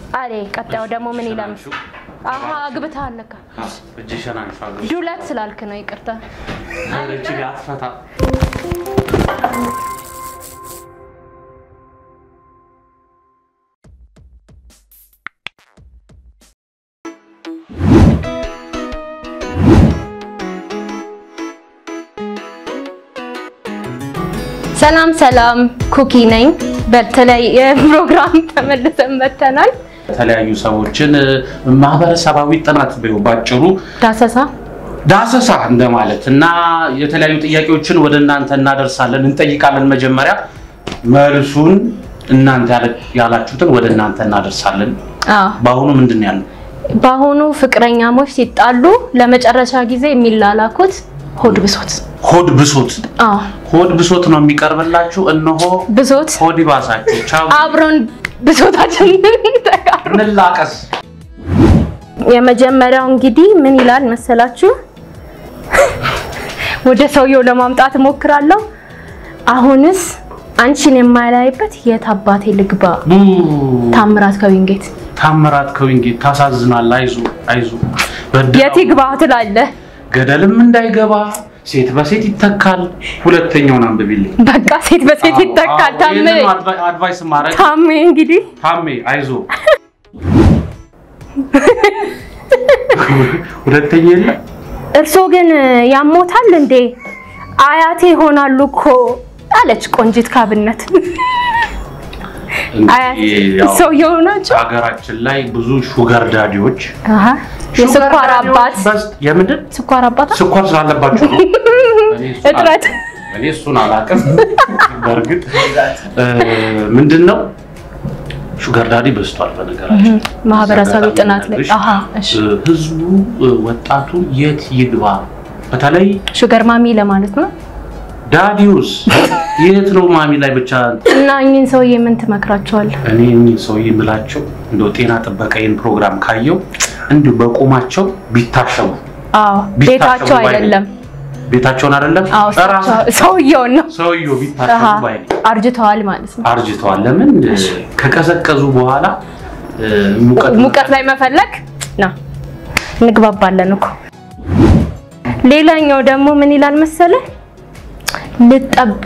አሬ ቀጣዩ ደግሞ ምን ይላል? አሀ አግብተሃል ለካ። እጅሽን አንሺ አግብ ዱለት ስላልክ ነው ይቅርታ። እቺ አትፈታ ሰላም ሰላም፣ ኩኪ ነኝ። በተለያየ ፕሮግራም ተመልሰን መተናል። የተለያዩ ሰዎችን ማህበረሰባዊ ጥናት በይው ባጭሩ ዳሰሳ ዳሰሳ እንደማለት እና የተለያዩ ጥያቄዎችን ወደ እናንተ እናደርሳለን፣ እንጠይቃለን። መጀመሪያ መልሱን እናንተ ያለ- ያላችሁትን ወደ እናንተ እናደርሳለን። አዎ። በአሁኑ ምንድን ነው ያለው? በአሁኑ ፍቅረኛሞች ሲጣሉ ለመጨረሻ ጊዜ የሚላላኩት ሆድ ብሶት። ሆድ ብሶት አዎ ሆድ ብሶት ነው የሚቀርብላችሁ። እነሆ ብሶት ሆድ ይባሳችሁ። ቻው፣ አብረን ብሶታችንን ተጋሩ። እንላቀስ። የመጀመሪያው እንግዲህ ምን ይላል መሰላችሁ? ወደ ሰውየው ለማምጣት እሞክራለሁ። አሁንስ አንቺን የማላይበት የት አባቴ ልግባ? ቡ ታምራት ከዊንጌት ታምራት ከዊንጌት ታሳዝናል። አይዞ አይዞ፣ በድራው የት ይግባ ትላለህ? ገደልም እንዳይገባ ሴት በሴት ይተካል። ሁለተኛውን አንብቢልኝ። በቃ ሴት በሴት ይተካል። አዎ፣ ታሜ ይህንን አድቫ- አድቫይስ ማድረግ ታሜ እንግዲህ ታሜ አይዞ። ሁለተኛ የለ እርሶ ግን ያሞታል እንዴ? አያቴ ይሆናሉ እኮ አለች ቆንጂት ካብነት። አያት እንግዲህ ያው ሰውየው ናቸው። ሀገራችን ላይ ብዙ ሹገር ዳዲዎች አሃ የስኳር ሹገር ዳዲዎች አባት በስ- የምንድን ስኳር አባት ስኳር ስላለባቸው ነው። እኔ እሱን እጥረት አላ- እኔ እሱን አላውቅም። በእርግጥ እ፣ ምንድን ነው ሹገር ዳዲ በዝቷል። በነገራችን ማህበረሰባዊ አጋጣሚ ጥናት ላይ ልነግርሽ፣ አሃ እሺ እ፣ ህዝቡ እ፣ ወጣቱ የት ይግባ? በተለይ ሹገር ማሚ ለማለት ነው። ዳዲውስ የት ነው ማሚ ላይ ብቻ እና እኚህን ሰውዬ ምን ትመክራቸዋለህ? እኔ እኚህ ሰውዬ የምላቸው እንደው ጤና ጥበቃ ይህን ፕሮግራም ካየው እንዲሁ በቁማቸው ቢታሸጉ አዎ ቢታሸጉ ቤታቸው ባይ ነኝ። አይደለም። ቤታቸውን አይደለም አዎ ራሱ እሳቸው- ሰውየውን ነው። ሰውየው አሃ ቢታሸጉ ባይ ነኝ። አርጅተዋል ማለት ነው። አርጅተዋል። ለምን ከቀዘቀዙ በኋላ እ፣ ሙቀት ሙቀት ላይ መፈለግ ና እንግባባለን እኮ። ሌላኛው ደግሞ ምን ይላል መሰለ ልጠባ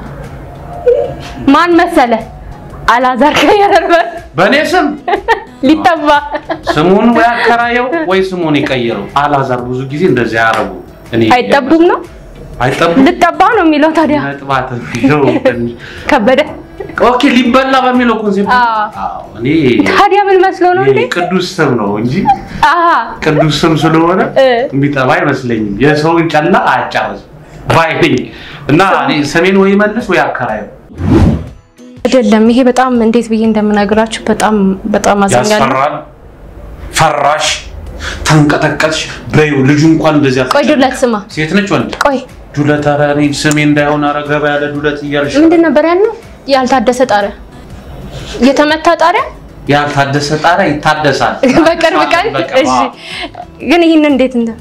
ማን መሰለ አላዛር ከየረርበር በእኔ ስም ሊጠባ ስሙን ወይ አከራየው ወይ ስሙን የቀየረው አላዛር ብዙ ጊዜ እንደዚህ ያረጉ እኔ አይጠቡም ነው አይጠቡም ልጠባ ነው የሚለው ታዲያ መጥባት ነው ትንሽ ከበደ ኦኬ ሊበላ በሚለው ኮንሴፕት አዎ። አዎ እኔ ታዲያ ምን መስሎ ነው እንዴ? ይሄ ቅዱስ ስም ነው እንጂ አሃ ቅዱስ ስም ስለሆነ እ የሚጠባ አይመስለኝም። የሰውን ጨላ አያጫርስ ባይ ነኝ እና እኔ ስሜን ወይ መልስ ወይ አከራየው አይደለም ይሄ በጣም እንዴት ብዬ እንደምነግራችሁ በጣም በጣም አዘኛለሁ። ያስፈራል። ፈራሽ፣ ተንቀጠቀጥሽ። በይው ልጁ እንኳን እንደዚህ ቆይ ዱለት ስማ፣ ሴት ነች ወንድ ቆይ ዱለት፣ ኧረ እኔ ስሜ እንዳይሆን ኧረ ገባ ያለ ዱለት እያልሽ ምንድን ነበር ያልነው? ያልታደሰ ጣሪያ፣ የተመታ ጣሪያ ያልታደሰ ጣሪያ ይታደሳል። በቅርብ ቀን። በቃ፣ እሺ፣ ዋው። ግን ይህን እንዴት እንደ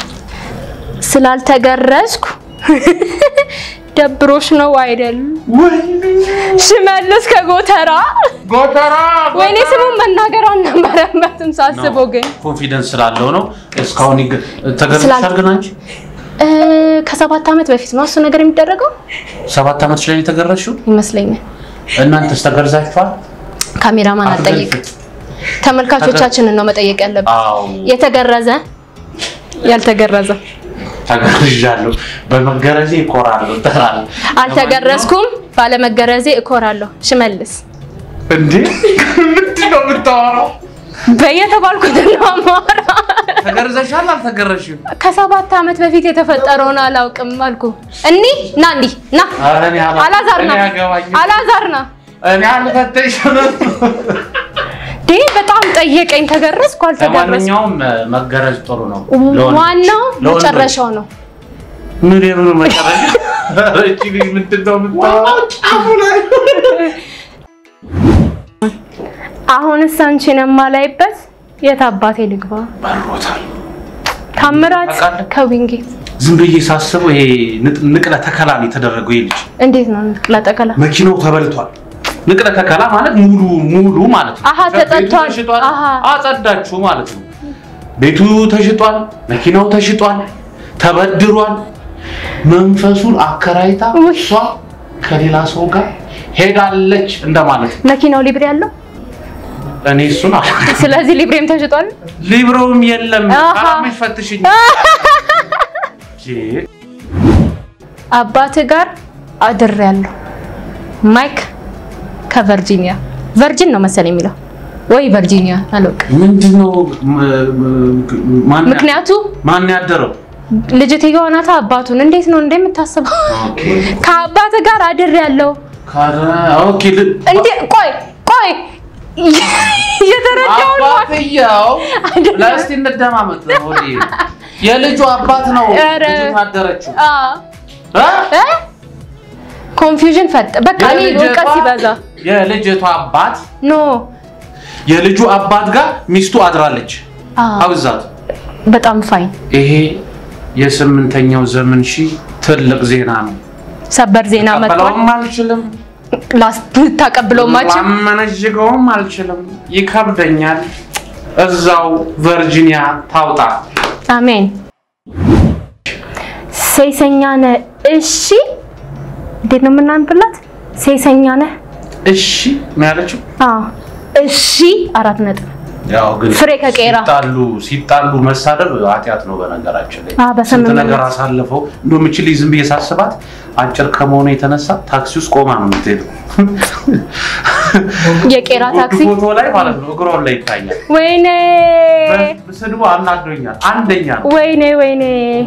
ስላልተገረዝኩ ደብሮሽ ነው አይደል? ወይኔ ሽመልስ ከጎተራ ጎተራ ወይኔ ስሙን መናገር አልነበረበትም ሳስበው ግን ኮንፊደንስ ስላለው ነው። እስካሁን ይገ- ተገርዘሻል ስላል- ግን አንቺ እ፣ ከሰባት ዓመት በፊት ነው እሱ ነገር የሚደረገው ሰባት ዓመት ላይ የተገረዝሽው ይመስለኛል። እናንተስ ተገርዛችኋል? ካሜራማን አልጠይቅ፣ ተመልካቾቻችንን ነው መጠየቅ ያለብን። አዎ የተገረዘ ያልተገረዘ ተገርዣለሁ። በመገረዜ እኮራለሁ እጠራለሁ። አልተገረዝኩም፣ ባለመገረዜ እኮራለሁ። ሽመልስ እንዴ ምንድን ነው የምታወራው? በየተባልኩት ነው አማራ። ተገርዘሻል አልተገረዝሽም? ከሰባት ዓመት በፊት የተፈጠረውን አላውቅም አልኩ። እኒ ና እንዲህ ና ኧረ እኔ አላ- አላዛር ና እኔ አያገባኝም። አላዛር ና እኔ አልፈተሽም። ዴ በጣም ጠየቀኝ። ተገረዝኩ አልተገረዝኩ ለማንኛውም መገረዝ ጥሩ ነው። ለወንዶች- ዋናው ለወንዶች። መጨረሻው ነው። ምን የምኑ መጨረሻ? ኧረ እቺ ልጅ ምንድን ነው የምታወራው? አሁንስ አንቺን የማላይበት የት አባቴ ልግባ? በሮታል። ታምራት ታውቃለህ? ከዊንጌት ዝም ብዬ ሳስበው ይሄ ንቅ- ንቅለ ተከላ ነው የተደረገው። ይሄ ልጅ እንዴት ነው ንቅለ ተከላ? መኪናው ተበልቷል። ንቅለ ተከላ ማለት ሙሉ ሙሉ ማለት ነው። አሃ፣ ቤቱ ተጸድቷል። ተሽጧል፣ አሃ። አጸዳችሁ ማለት ነው። ቤቱ ተሽጧል፣ መኪናው ተሽጧል፣ ተበድሯል። መንፈሱን አከራይታ ውይ። እሷ ከሌላ ሰው ጋር ሄዳለች እንደማለት ነው። መኪናው ሊብሬ ያለው እኔ እሱን አላውቅም። ስለዚህ ሊብሬም ተሽጧል። ሊብሮም የለም። አሃ። አላምሽ ፈትሽኝ። ጄ፣ አባት ጋር አድሬያለሁ። ማይክ ከቨርጂኒያ ቨርጂን ነው መሰለኝ የሚለው ወይ ቨርጂኒያ አላውቅም። ምንድን ነው ም- ም- ማን ያ- ምክንያቱ ማን ያደረው? ልጅትየዋ ናታ አባቱን እንዴት ነው እንደምታስበው? ኦኬ ከአባት ጋር አድሬያለሁ። ካረ- ኦኬ ል- እንዴ ቆይ ቆይ እየተረዳው ነው። አባትየው አይደለም። ለእስቲ እንደማመጥ ነው ሆዴ። የልጁ አባት ነው ኧረ። ልጁ ታደረችው አ እ ኮንፊውዥን ፈጠ በቃ እኔ እውቀት ሲበዛ የልጅቷ አባት ኖ የልጁ አባት ጋር ሚስቱ አድራለች አ አብዛት በጣም ፋይን ይሄ የስምንተኛው ዘመን ሺ ትልቅ ዜና ነው ሰበር ዜና መጥቷል። ቀበለውም አልችልም ልታቀብለው ማችል ማመነዥገውም አልችልም ይከብደኛል እዛው ቨርጂኒያ ታውጣ አሜን። ሴሰኛ ነህ እሺ። እንዴት ነው የምናንብላት? ሴሰኛ ነህ እሺ ነው ያለችው አዎ እሺ። አራት ነጥብ ያው ግን ፍሬ ከቄራ። ሲጣሉ ሲጣሉ መሳደብ ኃጢአት ነው። በነገራችን ላይ አዎ፣ በስምምነት። ስንት ነገር አሳልፈው እንደው ምችል ዝም ብዬ ሳስባት አጭር ከመሆኑ የተነሳ ታክሲ ውስጥ ቆማ ነው የምትሄደው። የቄራ ታክሲ ፎቶ ላይ ማለት ነው እግሯን ላይ ይታያል። ወይኔ ስድቡ አናዶኛል። አንደኛ ነው። ወይኔ ወይኔ።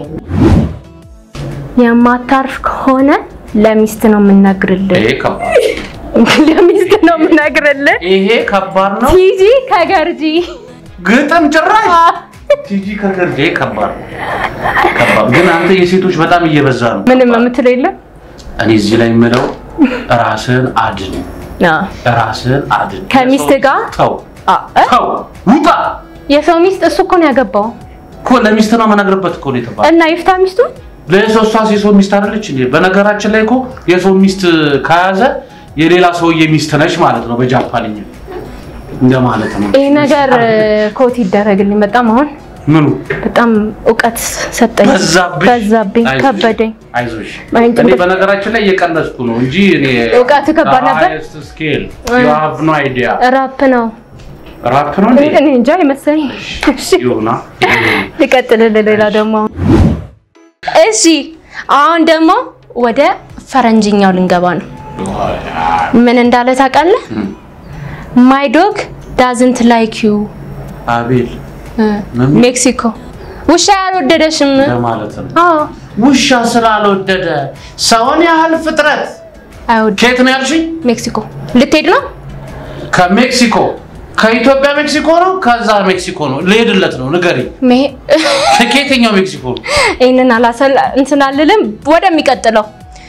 የማታርፍ ከሆነ ለሚስት ነው የምነግርልህ። ይሄ ከባድ ለሚስት ነው የምነግርልህ። ይሄ ከባድ ነው። ቲጂ ከገርጂ ግጥም ጭራሽ ቲጂ ከገርጄ ከባድ ነው። ከባድ ግን አንተ የሴቶች በጣም እየበዛ ነው። ምንም የምትለው የለም። እኔ እዚህ ላይ የምለው ራስህን አድን፣ አዎ። ራስህን አድን። ከሚስት የሰው- ጋር? ተው አዎ። እ? ተው ውጣ የሰው ሚስት እሱ እኮ ነው ያገባው እኮ ለሚስት ነው መናገርበት እኮ ነው የተባለው። እና ይፍታ ሚስቱ ለሰው እሷስ የሰው ሚስት አይደለች እንዴ? በነገራችን ላይ እኮ የሰው ሚስት ከያዘ የሌላ ሰውዬ ሚስት ነች ማለት ነው በጃፓንኛ እንደማለት ነው። ይህ ነገር ኮት ይደረግልኝ። በጣም አሁን ምኑ በጣም እውቀት ሰጠኝ፣ በዛብሽ? በዛብኝ፣ አይዞሽ፣ ከበደኝ። አይዞሽ ማይንድ እኔ በ- በነገራችን ላይ እየቀነስኩ ነው እንጂ እኔ እውቀት ከባድ ነበር? ስኬል ዩ ሃቭ ኖ አይዲያ ራፕ ነው ራፕ ነው እንዴ? እኔ እንጃ ይመስለኝ። እሺ ይሁና ልቀጥልልህ። ሌላ ደግሞ አሁን እሺ፣ አሁን ደግሞ ወደ ፈረንጅኛው ልንገባ ነው። ምን እንዳለ ታውቃለህ? ማይ ዶግ ዳዝንት ላይክ ዩ አቤል ምን? ሜክሲኮ ውሻ ያልወደደሽም። ለማለት ነው። አዎ ውሻ ስላልወደደ ሰውን ያህል ፍጥረት አይወድ ከየት ነው ያልሽኝ? ሜክሲኮ ልትሄድ ነው? ከሜክሲኮ ከኢትዮጵያ ሜክሲኮ ነው። ከዛ ሜክሲኮ ነው ልሄድለት ነው። ንገሪኝ፣ መሄ- ከየትኛው ሜክሲኮ ነው? ይህንን አላሰላ እንትን አልልም። ወደሚቀጥለው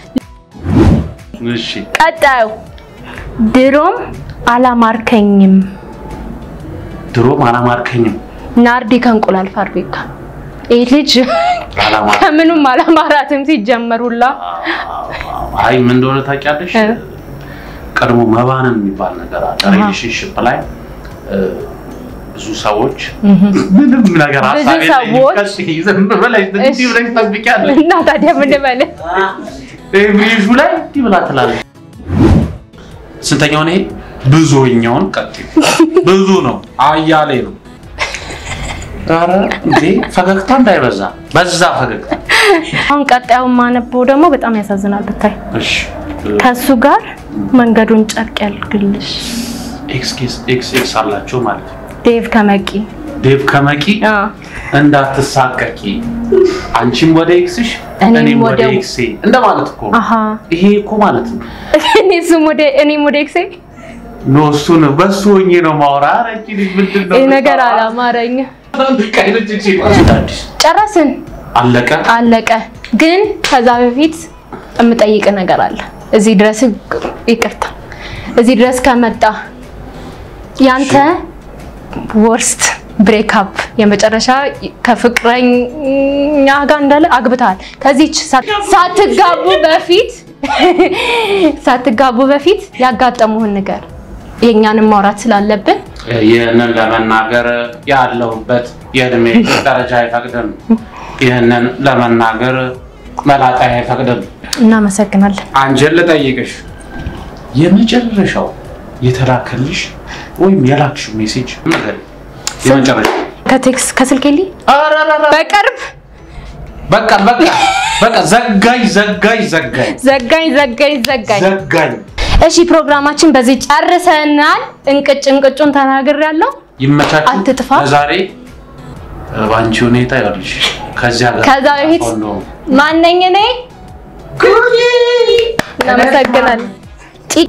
እሺ ቀጣዩ ድሮም አላማርከኝም ድሮም አላማርከኝም። ናርዲ ከእንቁላል ፋብሪካ። ይህ ልጅ አላማ- ከምኑም አላማራትም ሲጀመሩላ። አይ ምን እንደሆነ ታውቂያለሽ? እ። ቀድሞ መባነን የሚባል ነገር አለ። ሪሌሽንሽፕ ላይ እ፣ ብዙ ሰዎች ምንም ነገር ብዙ ሀሳብ የለኝም። ሰዎች- ቀጥይ፣ ዝም ብለሽ እንዲህ ብለሽ ትጠብቂያለሽ። እና ታዲያ ምን በል ብሪሹ ላይ እንዲህ ብላ ትላለች። ስንተኛው ነው ይሄ? ብዙኛውን ቀጥይ። ብዙ ነው፣ አያሌ ነው። ኧረ እንዴ ፈገግታ እንዳይበዛ በዛ ፈገግታ። አሁን ቀጣዩ ማነበው ደግሞ በጣም ያሳዝናል ብታይ። እሺ ከሱ ጋር መንገዱን ጨርቅ ያልግልሽ ኤክስ ኤክስ ኤክስ አላቸው ማለት ነው። ዴቭ ከመቂ ዴቭ ከመቂ አ እንዳትሳቀቂ አንቺም ወደ ኤክስሽ እኔም እኔም ወደ ወደ- ኤክሴ እንደማለት እኮ ነው። አሃ ይሄ እኮ ማለት ነው እኔ እሱም ወደ እኔም ወደ ኤክሴ ኖ እሱን በሱ ሆኜ ነው ማውራ። ኧረ እቺ ልጅ ምንድን ነው ይህ ነገር የምታወራው? አላማረኝ። ቀይረች እቺ አዲስ ጨረስን፣ አለቀ። አለቀ። ግን ከዛ በፊት የምጠይቅ ነገር አለ። እዚህ ድረስ ይቅርታ፣ እዚህ ድረስ ከመጣ ያንተ ወርስት ብሬክአፕ የመጨረሻ ከፍቅረኛ ጋር እንዳለ አግብተሃል። ከዚች ሳት- ሳትጋቡ በፊት ሳትጋቡ በፊት ያጋጠሙህን ነገር የእኛንም ማውራት ስላለብን ይህንን ለመናገር ያለሁበት የእድሜ ደረጃ አይፈቅድም። ይህንን ለመናገር መላጣ አይፈቅድም። እናመሰግናለን። አንቺን ልጠይቅሽ፣ የመጨረሻው የተላከልሽ ወይም የላክሽው ሜሴጅ ነገር የመጨረሻ ከቴክስ ከስልኬ ሊ በቅርብ በቃ በቃ በቃ ዘጋኝ ዘጋኝ ዘጋኝ ዘጋኝ ዘጋኝ ዘጋኝ። ዘጋኝ። እሺ ፕሮግራማችን በዚህ ጨርሰናል። እንቅጭ እንቅጩን ተናግሬያለሁ። ይመቻችሁ። አትጥፋ። ለዛሬ በአንቺ ሁኔታ ይኸውልሽ ከዚያ ጋር ከዛ በፊት ሆኖ ማነኝ እኔ? እናመሰግናለን። ጢ-